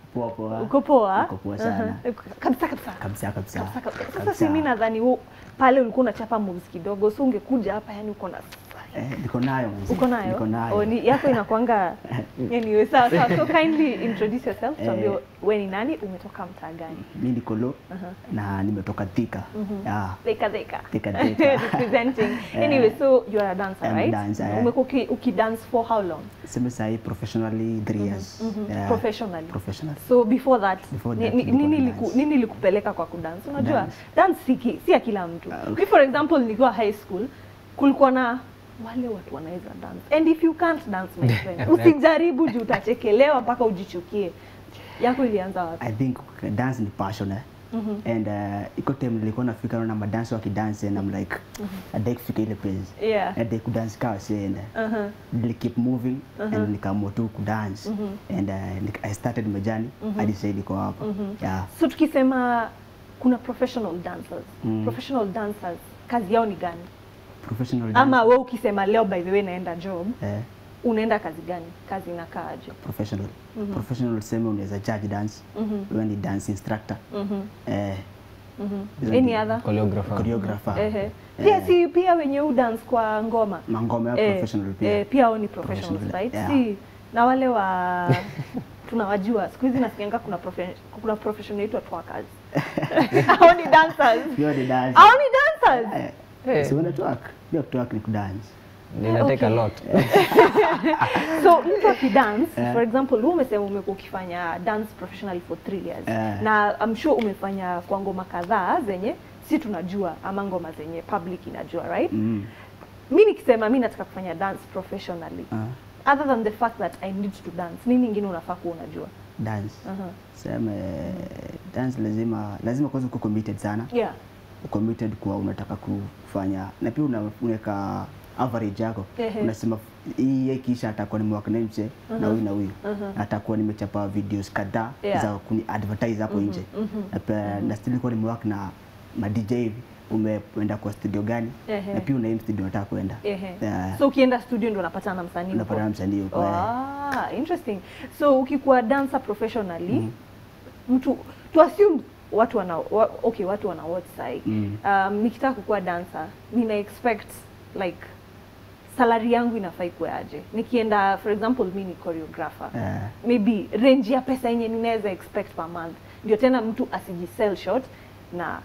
Poa poa. Uko poa? Uko poa sana. Aha. Kabisa kabisa. Kabisa kabisa. Kabisa kabisa. Sasa Kabisa. si mimi nadhani hu- pale ulikuwa unachapa moves kidogo, so ungekuja hapa yani uko na Eh, niko nayo mzee. uko nayo? Niko nayo. Oh, ni, yako inakwanga anyway, sawa sawa. So kindly introduce yourself, Eh. tuambie wewe ni nani, umetoka mtaa gani? Mimi niko lo na nimetoka Thika. Yeah. Thika Thika. Thika Thika. Representing. Anyway, so you are a dancer, I'm a right? dancer, yeah. Umekuwa uki, ukidance for how long? Sema sahi professionally 3 years. Yeah. Professionally. Professional. So before that, Before ni, that, ni, nilikuwa nini, na liku, dance. nini likupeleka kwa kudance? Unajua Dance. dance si, ki- si ya kila mtu. Ah, Mi for example nikiwa high school kulikuwa na wale watu wanaweza dance and if you can't dance my friend usijaribu juu utachekelewa mpaka ujichukie. Yako ilianza wapi? I think dance ni passion eh. And uh, iko time nilikuwa nafika na madansi wakidance and I'm like I'd like kufika ile place. Yeah. And they kudance kawa sienda. Uh-huh. Nili keep moving and nikaamua tu kudance and uh, nik- I started my journey hadi sasa niko hapa. Yeah. So tukisema kuna professional dancers. Mm. Professional dancers kazi yao ni gani? Professional dance. Ama we ukisema leo by the way naenda job, eh, unaenda kazi gani? Kazi inakaaje? professional. Professional sema unaweza judge dance. Wewe ni dance instructor. Mhm. Eh, Mhm. Hizo Any ndio. other? choreographer. choreographer. Ehe. Pia si pia wenye u dance kwa ngoma. Mangoma ya Eh, professional pia. Eh, pia hao ni professionals, Professional, right? yeah. Si na wale wa tunawajua siku hizi nasikianga kuna profe, kuna profession inaitwa twerkers. Hao ni dancers. Pia ni dance. Hao ni dancers. Eh, Eh. Si una twerk. Pia twerk ni kudance. Nina take a Okay. lot. So mtu akidance, Eh. for example, wewe umesema umekuwa ukifanya dance professionally for three years. Eh. Na I'm sure umefanya kwa ngoma kadhaa zenye si tunajua ama ngoma zenye public inajua, right? Mm. mi nikisema mi nataka kufanya dance professionally Ah, other than the fact that i need to dance nini ingine unafaa kuwa unajua dance. uh-huh. Sema eh, dance lazima lazima kwanza uko committed sana. yeah committed kwa unataka kufanya na pia una- unaweka average yako Ehe. unasema hii kisha atakuwa nimewaka na mse na huyu na huyu atakuwa nimechapa videos kadhaa Yeah. za kuni advertise hapo nje na pia na still nilikuwa nimewaka na ma DJ hivi umeenda kwa studio gani Ehe. na pia una aim studio unataka kwenda Ehe. Yeah. so ukienda studio ndo unapatana na msanii huko? unapata na msanii huko eh. ah, interesting so ukikuwa dancer professionally mtu to assume watu wana wa, okay watu wana watch sai Mm. um, nikitaka kukuwa dancer nina expect like salary yangu inafaa ikuwe aje nikienda for example mi ni choreographer Eh. maybe range ya pesa yenye ninaweza expect per month ndio tena mtu asijisell short na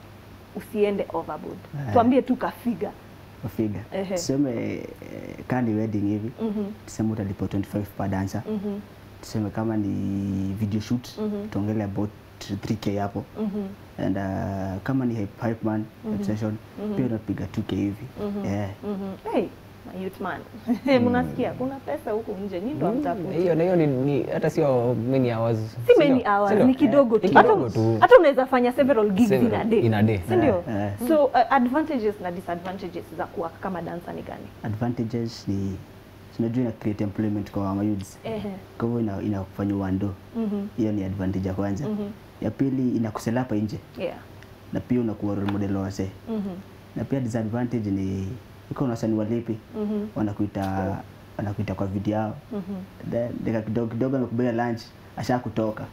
usiende overboard Eh. tuambie tu kafiga Wafiga. Ehe. Tuseme eh, kama ni wedding hivi Mhm. tuseme utalipa 25 per dancer Mhm. tuseme kama ni video shoot Mhm. tuongele about 3k hapo Mhm. and uh, kama ni hype, hype man session pia unapiga 2k hivi yeah. Mhm. Hey, my youth man. Mnasikia kuna pesa huku nje, nyinyi ndo hamtafuti. Hiyo na hiyo ni, ni hata sio many hours. Si Sindio? many hours, Sindio? ni kidogo Ni tu. Hata kidogo tu. hata unaweza fanya several gigs in a Several, day. in a day. Si ndio? Eh, eh. So uh, advantages na disadvantages za kuwa kama dancer ni gani? advantages ni tunajua ina create employment kwa mayouths Ehe. kwa hivyo ina, inakufanya uando Mhm. hiyo ni advantage ya kwanza ya pili inakusela hapa nje Yeah. na pia unakuwa role model wa wasee Mhm. na pia disadvantage ni iko na wasanii walipi Mhm. wanakuita wanakuita kwa video yao then dakika kidogo kidogo amekubia lunch asha kutoka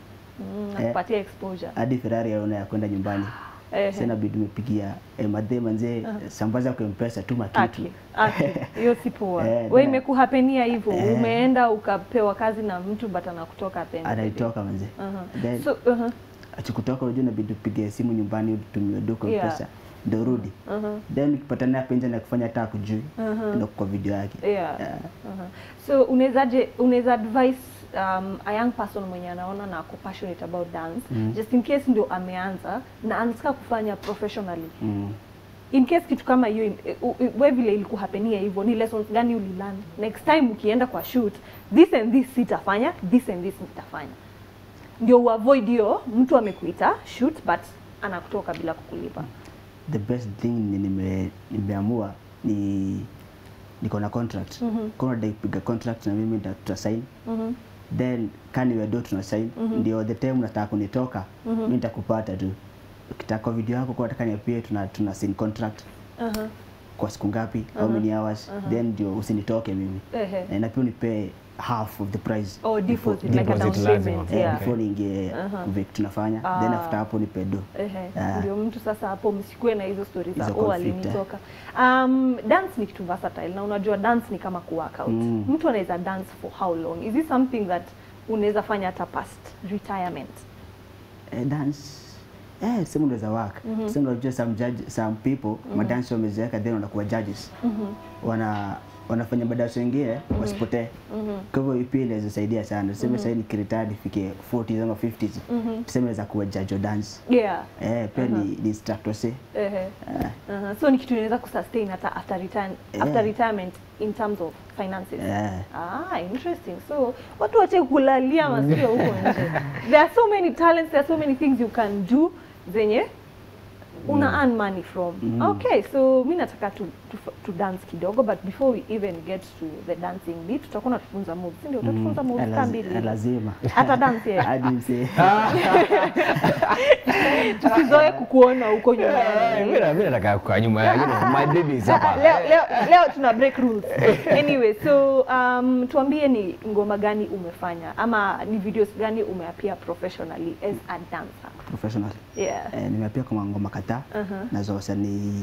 Mm, Eh. nakupatia exposure. hadi Ferrari yaona ya kwenda nyumbani Ehe. sasa inabidi umepigia eh, madhe manzee sambaza kwa mpesa tuma kitu Aki, aki. Hiyo si poa. Eh, Wewe na- imekuhapenia hivyo, Eh. umeenda ukapewa kazi na mtu but anakutoka at the end of the day. anaitoka manzee Uh-huh. then So, uh-huh. akikutoka unajua inabidi upige simu nyumbani utumie duka Yeah. pesa ndio rudi Uh-huh. then ukipatana hapa nje na kufanya hata kujui ndio kwa video yake Yeah. Yeah. Uh-huh. So unawezaje unaweza advise um, a young person mwenye anaona na ako passionate about dance just in case ndio ameanza na anataka kufanya professionally Mm. in case kitu kama hiyo im- u- u- we vile ilikuhapenia hivyo ni lessons gani ulilearn next time ukienda kwa shoot this and this sitafanya this and this nitafanya ndio uavoid hiyo mtu amekuita shoot but anakutoka bila kukulipa the best thing ni nime, nimeamua ni niko na contract mm -hmm. kuna dai kupiga contract na mimi nita- tutasign Mhm. then kani wedo tuna sign ndio the time unataka kunitoka mimi nitakupata tu ukitaka video yako kwa nataka niapie tuna tuna sign contract uh-huh. kwa siku ngapi how many hours then ndio usinitoke mimi Ehe. Eh, na pia unipe half of the price Oh, deposit, like a down Deposit lazima. payment, Eh, yeah. before niingie vile tunafanya then Ah. after hapo nipe do Ehe, Ah. ndio mtu sasa hapo msikue na hizo stories za Hizo oh conflict, alinitoka. Um, dance ni kitu versatile na unajua dance ni kama ku workout. Mm. Mtu anaweza dance for how long? Is this something that unaweza fanya hata past retirement? eh, dance eh, sema unaweza work sema unajua some judge, some people madansi wamezeeka then wanakuwa judges wana wanafanya madansi wengine wasipotee kwa hivyo pia inaweza saidia sana tuseme sahii nikiretire nifike 40s ama 50s tuseme naweza kuwa judge wa dance Yeah. eh, pia ni, ni instructor se Ehe. eh, Uh-huh. So ni kitu inaweza kusustain hata after return, Yeah. after retirement in terms of finances. eh, Ah, interesting. So watu wache kulalia masikio huko nje. There are so many talents, there are so many things you can do zenye una earn money from. Okay, so mi nataka tu, tu, tu dance kidogo but before we even get to the dancing bit tutakuwa natufunza moves. Si ndio utatufunza moves eh, kama lazi- mbili. eh, lazima Hata dance yeye. hadi mse Tusizoe kukuona huko nyuma. Eh, mimi na- mimi nataka kwa nyuma ya you know, my baby is hapa. leo, leo, leo tuna break rules. Anyway, so um, tuambie ni ngoma gani umefanya ama ni videos gani umeappear professionally as a dancer. professional Yeah. eh, nimeapia kwa ngoma kadhaa Uh-huh. na za wasanii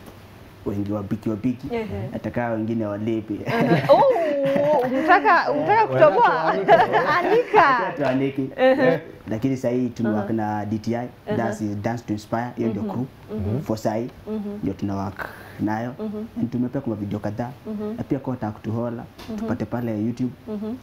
wengi wabiki wabiki Ehe. hata kama wengine walipi Oh, unataka unataka kutoboa? Anika. tuaniki lakini sahii tumewak na DTI dance, dance to inspire hiyo ndio crew for sahii ndio tunawak nayo And tumepea kwa video kadhaa na pia kota kutuhola tupate pale YouTube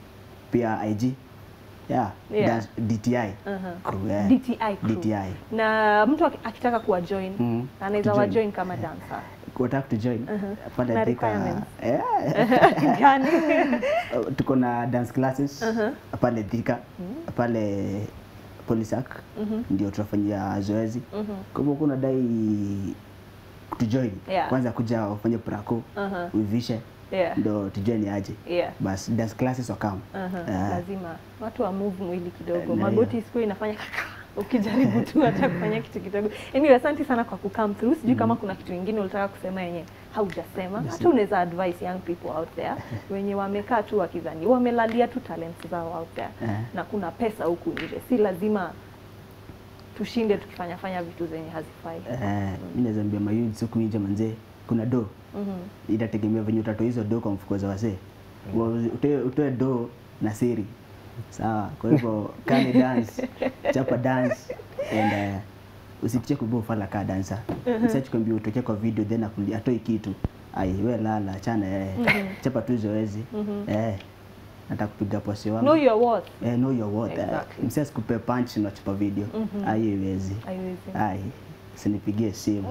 pia IG yeah, Yeah. dance, DTI crew, yeah. DTI crew. DTI Na mtu aki- akitaka kuwa join Mhm. anaweza Kujoin. wa join kama dancer. kutaka kujoin pale Na Thika, requirements. yeah. Gani? Uh, tuko na dance classes pale Thika pale Polisac ndio tunafanyia zoezi kwa hivyo kuna dai tujoin Yeah. kwanza kuja ufanye prako Uh-huh. uivishe Yeah. ndo tujue ni aje Yeah. bas dance classes wakam Uh-huh. Lazima watu wa move mwili kidogo. Na Magoti siku inafanya ukijaribu tu hata kufanya kitu kidogo. Anyway, asante sana kwa ku come through. Sijui kama kuna kitu kingine ulitaka kusema yenye haujasema. Hata unaweza advise young people out there wenye wamekaa tu wakidhani wamelalia tu talents zao out there Eh. na kuna pesa huku nje. Si lazima tushinde tukifanya fanya vitu zenye hazifai. eh, mi naweza ambia mayuni siku nje manzee kuna do itategemea venye utatoa hizo do kwa mfuko za wasee Wa- utoe, utoe do na siri sawa kwa hivyo kani dance chapa dance and uh, usitie kubua ufala kaa dansa msachi kwambia utokea kwa video then akuli- atoi kitu ai we lala achana eh. chapa tu zoezi eh nataka kupiga posi wangu Know your worth. eh, know your worth Exactly. eh, msi asikupe punch na chapa video ai iwezi Haiwezi. ai sinipigie simu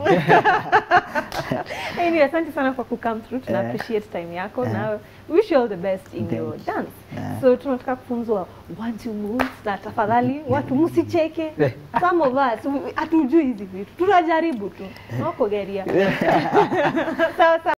Anyway, asante sana kwa ku come through. Tuna Eh. appreciate time yako Eh. na wish you all the best in Thank your you. dance. Eh. So tunataka kufunzwa one two moves na tafadhali watu msicheke. Some of us we- hatujui hizi vitu. Tunajaribu tu. Nakugeria. Sawa sawa.